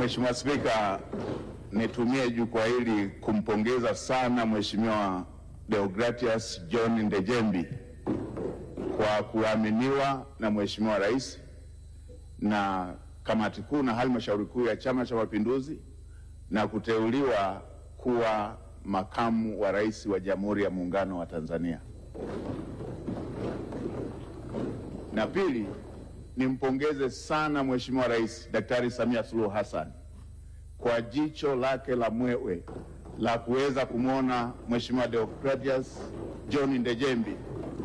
Mheshimiwa Spika, nitumie jukwaa hili kumpongeza sana Mheshimiwa Deogratias John Ndejembi kwa kuaminiwa na Mheshimiwa Rais na kamati kuu na halmashauri kuu ya Chama cha Mapinduzi na kuteuliwa kuwa makamu wa rais wa Jamhuri ya Muungano wa Tanzania. Na pili, nimpongeze sana Mheshimiwa Rais Daktari Samia Suluhu Hassan kwa jicho lake la mwewe la kuweza kumwona Mheshimiwa Deogratias John Ndejembi